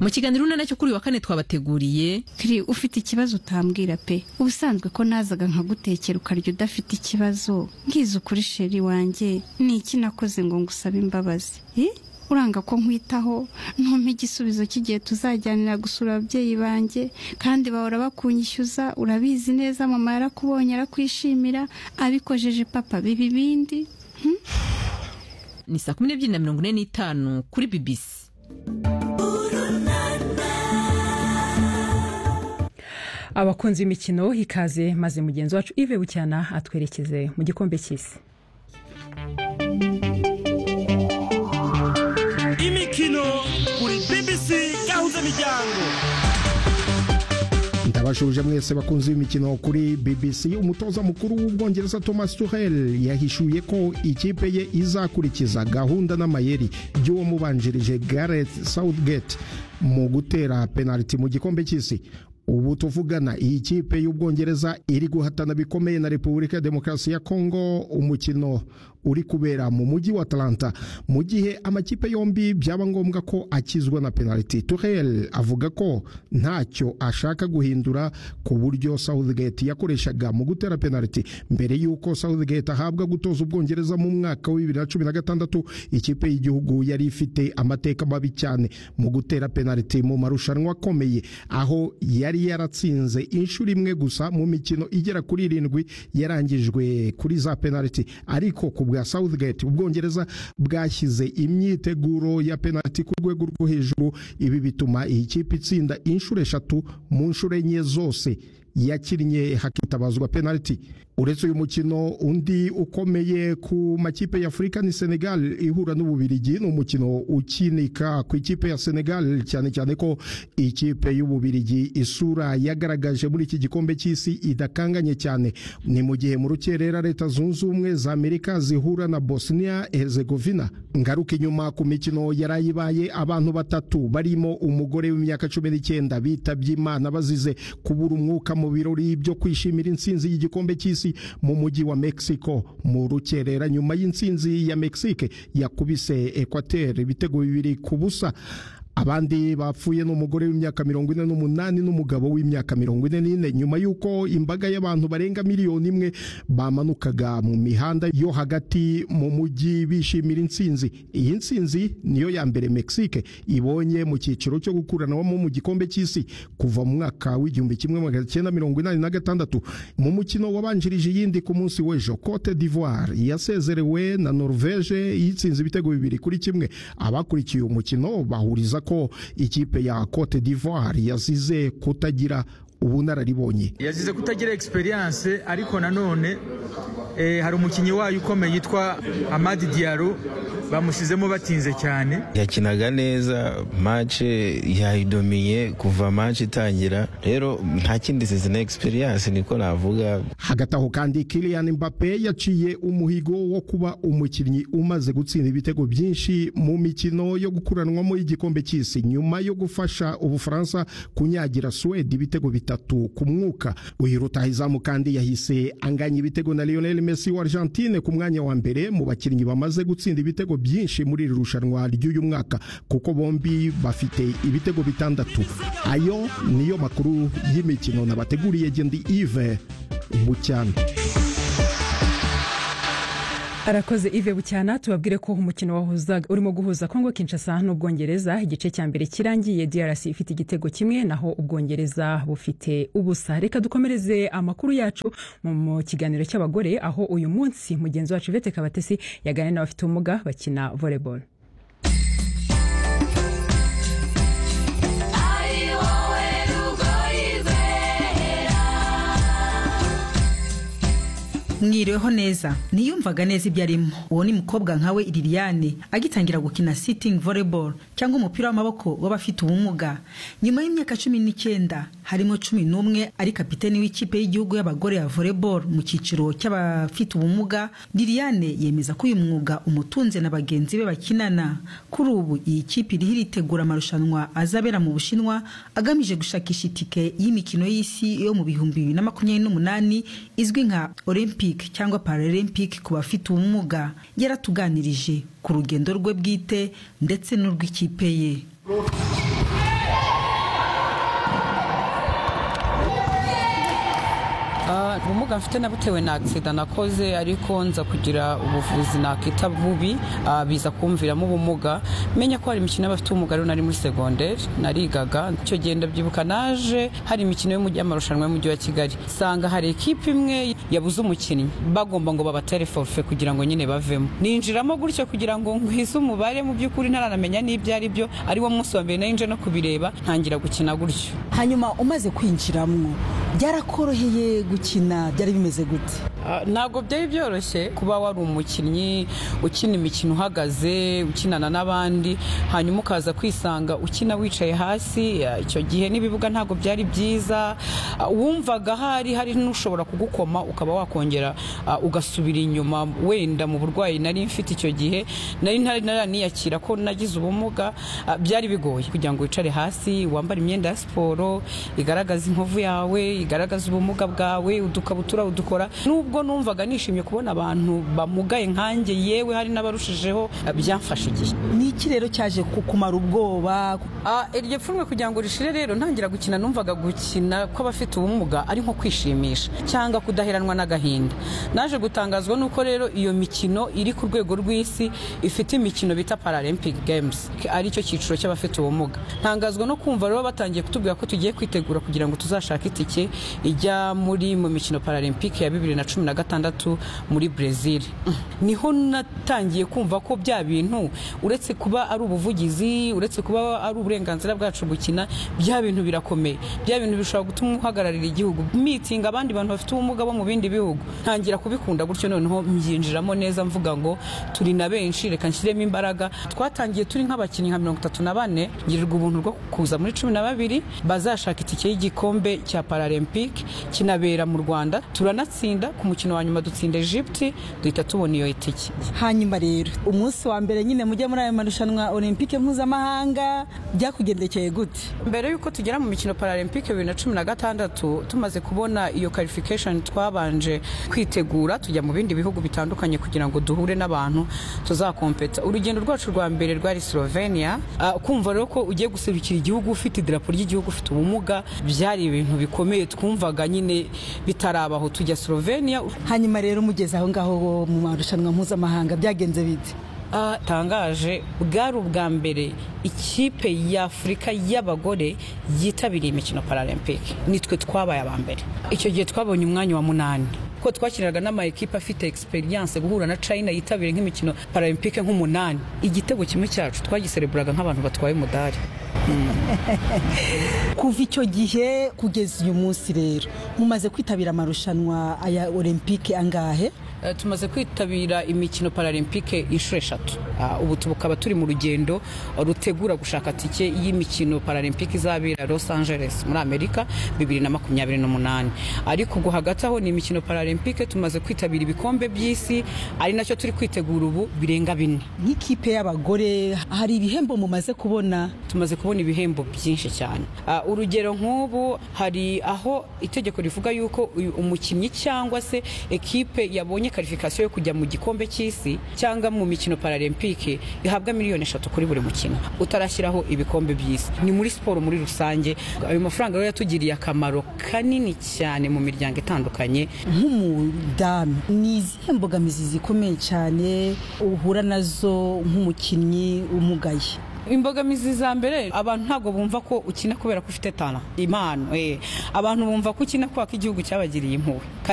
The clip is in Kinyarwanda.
mu kiganiro na nacyo kuri uyu wa kane twabateguriye turi ufite ikibazo utambwira pe ubusanzwe ko nazaga nkagutekera ukarya udafite ikibazo nkiza ukuri sheri wanjye ni iki nakoze ngo ngusabe imbabazi Eh? uranga ko nkwitaho ntumpe igisubizo cy'igihe tuzajyanira gusura ababyeyi banjye kandi bahora bakunyishyuza urabizi neza mama yarakubonye arakwishimira abikojeje papa biba ibindi ni saa kumi n'ebyiri na mirongo ine n'itanu kuri bibisi abakunzi b'imikino ikaze maze mugenzi wacu ive bucyana atwerekeze mu gikombe cy'isi imikino kuri bbc gahuza miryango ndabashuje mwese bakunzi b'imikino kuri bbc umutoza mukuru w'ubwongereza thomas tuchel yahishuye ko ikipe ye izakurikiza gahunda n'amayeri by'uwo mubanjirije gareth southgate mu gutera penaliti mu gikombe cy'isi ubu tuvugana iyi kipe y'ubwongereza iri guhatana bikomeye na repubulika ya demokarasi ya kongo umukino uri kubera mu mujyi wa atalanta mu gihe amakipe yombi byaba ngombwa ko akizwa na penaliti turel avuga ko ntacyo ashaka guhindura ku buryo southgate yakoreshaga mu gutera penaliti mbere y'uko southgate ahabwa gutoza ubwongereza mu mwaka wa bibiri na cumi na gatandatu ikipe y'igihugu yari ifite amateka mabi cyane mu gutera penaliti mu marushanwa akomeye aho yari yaratsinze inshuro imwe gusa mu mikino igera kuri irindwi yarangijwe kuri za penaliti ariko ku bwa Southgate ubwongereza bwashyize imyiteguro ya penaliti ku rwego rwo hejuru ibi bituma iyi kipe itsinda inshuro eshatu mu nshuro enye zose yakinnye hakitabazwa penaliti uretse uyu mukino undi ukomeye ku makipe ya afurika ni senegal ihura n'ububirigi ni umukino ukinika ku ikipe ya senegal cyane cyane ko ikipe y'ububirigi isura yagaragaje muri iki gikombe cy'isi idakanganye cyane ni mu gihe mu rukerera leta zunze ubumwe za amerika zihura na bosnia herzegovina ngaruka inyuma ku mikino yarayibaye abantu batatu barimo umugore w'imyaka cumi n'icyenda bitabye imana bazize kubura umwuka mu birori byo kwishimira intsinzi y'igikombe cy'isi mu mujyi wa Mexico mu rukerera nyuma y'intsinzi ya Mexique yakubise Equateur ibitego bibiri ku busa abandi bapfuye ni umugore w'imyaka mirongo ine n'umunani n'umugabo w'imyaka mirongo ine n'ine nyuma y'uko imbaga y'abantu barenga miliyoni imwe bamanukaga mu mihanda yo hagati mu mujyi bishimira intsinzi iyi ntsinzi niyo ya mbere mexique ibonye mu cyiciro cyo gukuranwamo mu gikombe cy'isi kuva mu mwaka w'igihumbi kimwe magana cyenda mirongo inani na gatandatu mu mukino wabanjirije iyindi ku munsi w'ejo cote d'ivoire yasezerewe na norvege yitsinze ibitego bibiri kuri kimwe abakurikiye umukino bahuriza ko ikipe ya Cote d'Ivoire yazize kutagira ubunararibonye yazize kutagira experience ariko nanone eh, hari umukinnyi wayo ukomeye yitwa Amadi Diallo bamushyizemo batinze cyane yakinaga neza mace yayidomiye kuva mace itangira rero nta kindi zizina experience niko navuga hagati aho kandi Kylian Mbappe yaciye umuhigo wo kuba umukinnyi umaze gutsinda ibitego byinshi mu mikino yo gukuranwamo y'igikombe cy'isi nyuma yo gufasha ubufaransa kunyagira Suwede ibitego bitatu ku mwuka uyu rutahizamu kandi yahise anganya ibitego na Lionel Messi wa Argentine ku mwanya wa mbere mu bakinnyi bamaze gutsinda ibitego byinshi muri iri rushanwa ry'uyu mwaka kuko bombi bafite ibitego bitandatu ayo niyo makuru y'imikino nabateguriye Gendi Yves Bucyana arakoze ive bucyana tubabwire ko umukino wahuzaga urimo guhuza kongo kinshasa n'ubwongereza igice cya mbere kirangiye drc ifite igitego kimwe naho ubwongereza bufite ubusa reka dukomereze amakuru yacu mu kiganiro cy'abagore aho uyu munsi mugenzi wacu ivete kabatesi yaganira n'abafite ubumuga bakina volleyball mwiriweho neza ntiyumvaga neza ibyo arimo uwo ni mukobwa nkawe liliane agitangira gukina sitting volleyball cyangwa umupira w'amaboko w'abafite ubumuga nyuma y'imyaka cumi n'icyenda harimo cumi n'umwe ari kapiteni w'ikipe y'igihugu y'abagore ya volleyball mu cyiciro cy'abafite ubumuga liliane yemeza ko uyu mwuga umutunze na bagenzi be bakinana kuri ubu iyi kipe iriho iritegura amarushanwa azabera mu bushinwa agamije gushakisha itike y'imikino y'isi yo mu bihumbi bibiri na makumyabiri n'umunani izwi nka olympic cyangwa paralympic ku bafite ubumuga yaratuganirije ku rugendo rwe bwite ndetse n'urw'ikipe ye ubumuga mfite nabutewe na agisida nakoze ariko nza kugira ubuvuzi nakita bubi ah, biza kumviramo ubumuga menya ko hari imikino y'abafite ubumuga rero nari muri segonderi narigaga icyo gihe ndabyibuka naje hari imikino y'umujyi- y'amarushanwa y'umujyi wa kigali nsanga hari ikipe imwe yabuze umukinnyi bagomba ngo babatere forfe kugira ngo nyine bavemo ninjiramo gutyo kugira ngo ngwize umubare mu by'ukuri ntaranamenya n'ibyo ari byo ari wo munsi wa mbere nari nje no kubireba ntangira gukina gutyo hanyuma umaze kwinjiramo byarakoroheye gukina byari bimeze gute Ah, ntabwo byari byoroshye kuba wari umukinnyi ukina imikino uhagaze ukinana n'abandi hanyuma ukaza kwisanga ukina wicaye hasi ah, icyo gihe n'ibibuga ntabwo byari byiza Ah, wumvaga hari hari n'ushobora kugukoma ukaba wakongera ah, ugasubira inyuma wenda mu burwayi nari mfite icyo gihe nari ntari naraniyakira ko nagize ubumuga ah, byari bigoye kugira ngo wicare hasi wambare imyenda ya siporo igaragaza inkovu yawe igaragaza ubumuga bwawe udukabutura udukora nubwo numvaga nishimye kubona abantu bamugaye nkanjye yewe hari n'abarushijeho ah, byamfashe igihe ni iki rero cyaje kukumara ubwoba Ah, iryo pfunwe kugira ngo rishire rero ntangira gukina numvaga gukina kw'abafite ubumuga ari nko kwishimisha cyangwa kudaheranwa n'agahinda naje gutangazwa n'uko rero iyo mikino iri ku rwego rw'isi ifite imikino bita paralympic games ari cyo cyiciro cy'abafite ubumuga ntangazwa no kumva rero batangiye kutubwira ko tugiye kwitegura kugira ngo tuzashake itike ijya muri mu mikino paralympic ya bibiri na cumi na gatandatu muri brezil niho natangiye kumva ko bya bintu uretse kuba ari ubuvugizi uretse kuba ari uburenganzira bwacu gukina bya bintu birakomeye bya bintu bishobora gutuma uhagararira igihugu mitingi abandi bantu bafite ubumuga bo mu bindi bihugu ntangira kubikunda gutyo noneho mbyinjiramo neza mvuga ngo turi na benshi reka nshyiremo imbaraga twatangiye turi nk'abakinnyi nka mirongo itatu na bane ngirirwa ubuntu bwo kuza muri cumi na babiri bazashaka itike y'igikombe cya paralympic kinabera mu rwanda turanatsinda ku mukino wa nyuma dutsinda egypte duhita tubona iyo itike hanyuma rero umunsi wa mbere nyine mujya muri ayo marushanwa olympique mpuzamahanga byakugendekeye gute mbere y'uko tugera mu mikino paralympic bibiri na cumi na gatandatu tumaze kubona iyo qualification twabanje kwitegura tujya mu bindi bihugu bitandukanye kugira ngo duhure n'abantu tuzakompeta urugendo rwacu rwa mbere rwari slovenia Ah, kumva rero ko ugiye guserukira igihugu ufite idarapo ry'igihugu ufite ubumuga byari ibintu bikomeye twumvaga nyine bitarabaho tujya slovenia hanyuma rero mugeze aho ngaho mu marushanwa mpuzamahanga byagenze bite Ah, tangaje bwari ubwa mbere ikipe y'afurika y'abagore yitabiriye imikino paralempike nitwe twabaye aba mbere icyo gihe twabonye umwanya wa munani kuko twakiniraga n'amayikipe afite experience guhura na china yitabiriye nk'imikino paralempike nk'umunani igitego kimwe cyacu twagisereburaga nk'abantu batwaye umudari kuva icyo gihe kugeza uyu munsi rero mumaze kwitabira amarushanwa aya olympique angahe Eh, tumaze kwitabira imikino paralempike inshuro eshatu Ah, ubu tukaba turi mu rugendo rutegura gushaka tike y'imikino paralempike izabera los angeles muri amerika 2028 ariko ubwo hagati aho ni imikino paralempike tumaze kwitabira ibikombe by'isi ari nacyo turi kwitegura ubu birenga bine nk'ikipe y'abagore hari ibihembo mumaze kubona tumaze kubona ibihembo byinshi cyane Ah, urugero nk'ubu hari aho itegeko rivuga yuko uyu umukinnyi cyangwa se ekipe yabonye karifikasiyo yo kujya mu gikombe cy'isi cyangwa mu mikino paralempike ihabwa miliyoni eshatu kuri buri mukino utarashyiraho ibikombe by'isi ni muri siporo muri rusange ayo mafaranga rero yatugiriye akamaro kanini cyane mu miryango itandukanye nk'umudamu ni izihe mbogamizi zikomeye cyane uhura nazo nk'umukinnyi umugaye imbogamizi za mbere abantu ntabwo bumva ko ukina kubera ko ufite tana impano eh. abantu bumva ko ukina kubera ko igihugu cyabagiriye impuhwe kandi